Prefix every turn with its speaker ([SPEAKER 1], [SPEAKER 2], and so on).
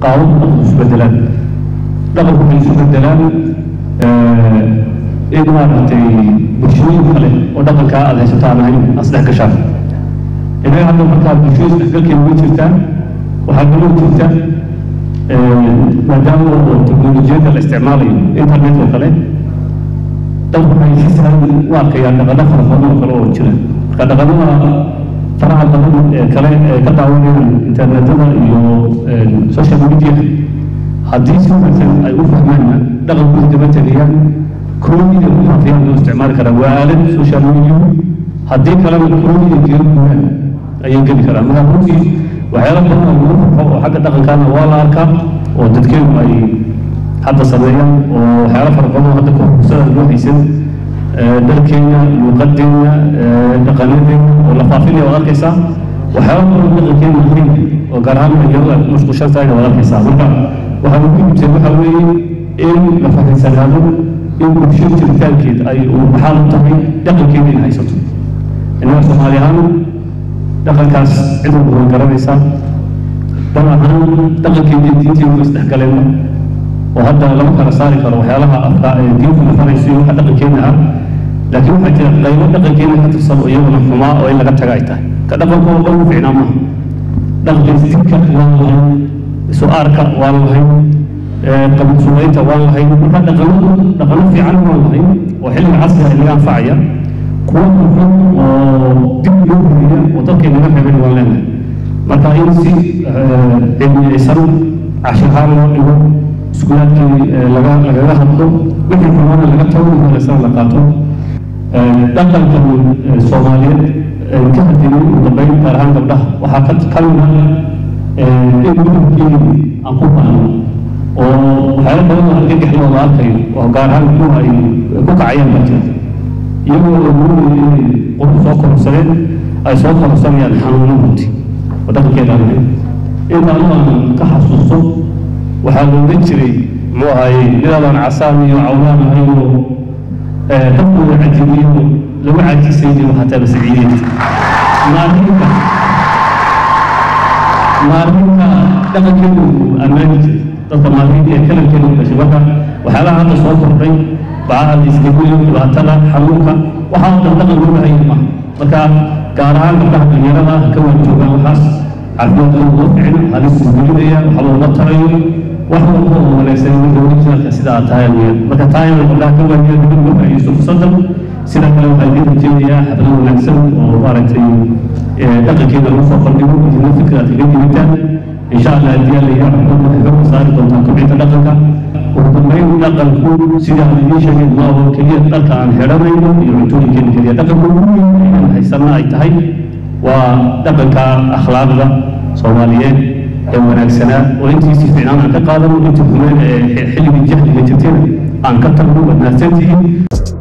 [SPEAKER 1] qaabab dhaqanku isu bedelaan dhaqanku waxay isu bedelaan in maaragtay bulshooyin kale oo dhaqankaa aad haysato aan ahayn asdhex gashaan inaga hadda markaa bulshooyin isdhexgalkeeda way jirtaa waxaa kaloo jirta maadaama oo teknolojiyadda la isticmaalayo internet oo kale dadku waxay si sahlan u arkayaan dhaqano fara badan oo kale oo jira marka dhaqanada faraha badan ee kale ee ka daawanayaan internetada iyo social media haddii si wanaagsan ay u fahmaanna dhaqankooda daba tegayaan kroonida ku faafiyaan loo isticmaali karaa waa aalad social media haddii kalena kroonida kaga guuraan ayay geli karaan marka runtii waxyaalo badan oo lagu farxo oo xagga dhaqankaana waa la arkaa oo dadkeenu ay hadda sameeyaan oo waxyaalo fara badan oo hadda ka fursada loo haysan dharkeena luuqadeena dhaqanadeena oo la faafinaya waad arkaysaa waxyaalo badan dhaqankeena muhiim oo gaar ahaan dhalinyarada ay ku mashquulshan tahayna waad arkaysaa marka waxaa ugu muhiimsan waxaa weeye in la fahansanaado in bulsho jiritaankeed ay maxaa u tahay dhaqankeeda in haysato innaga soomaali ahaan dhaqankaas cid walba way garanaysaa bal ahaan dhaqankeeda diinteedu way isdhexgaleenba oo hadda lama kala saari karo waxyaalaha afka ee diintu nafarayso iyo waxa dhaqankeena ah laakiin waxaa jira qaybo dhaqankeena ka tirsan oo iyaguna xumaa oo in laga taga ay tahay ka dhaqankooda dhan u ficnaa maaha dhaqanka isdibka waan lahayn isu aarka waan lahayn qabansuulaynta waan lahayn marka dhaqanadu dhaqano fiican waan lahayn oo xilliga casriga inaga anfacaya kuwa xun oo dib loo huriya oo dadka inaga reebeen waan leenahay marka in si cilmiyeysan cashahaan loo dhigo iskuulaadkii laga lagaga hadlo wixii xumaana laga tago in wanaagsan la qaato dhaqankan soomaaliyeed ka hadlayay ugu dambeyn gaar ahaan gabdhaha waxaa ka ka mid ah in gudubkii aan ku baahno oo waxyaalo badan oo argagaxlooda arkayo oo gaar ahaan kuwa ay ku kacayaan baa jira iyagoo ogoonaya inay qof soo kororsadeen ay soo kororsanayaan xanuuno runti oo dhaqankeeda aan ahayn inta anu aan ka xasuusto waxaa la odhan jiray muxuu ahaye nidaadaan casaan iyo cawlaan ahayn oo dadkooda cajibiyo lagu cajisay jiro xataa masiciideed maalinka maalinka dhaqankeedu ammaani jiray dadka maalinka ee kalankeedu gashay marka waxyaalaha hadda soo kordhay bacaha la iskaguyo dhibaatada xanuunka waxaa oo dhan dhaqan loo bahan yahay maaha marka gaar ahaan gabdhaha dhalinyarada ka waajoogaan waxaas caafimaadkooda loo ficin halis isgelinaya waxa looma tarayo wax walba oo wanaagsan ninka originalka sida aad tahay weyaan marka taa inay gabdhaha ka waajiya dibin uga faa'iidaysto fursadan sida kale waxaa idin rajeynayaa xaflad wanaagsan oo maaragtay dhaqankeeda lagu soo bandhigo idina fikir aad kaga dibitaan insha allah haddii alla yaa xukun waxay xooga saari doontaa kobcinta dhaqanka ugu dambeyn dhaqanku sida aan idiin sheegay ma oo keliya dharka aan xidhanayno iyo cuntooyinkeena keliya dhaqanku ugu weyn inaan haysanna ay tahay waa dhaqanka akhlaaqda soomaaliyeed ee wanaagsanaa oo intiisii fiicnaan aan ka qaadano intii xumeen ee xilligii jahliga jirtayna aan ka tagno waad mahadsantihiin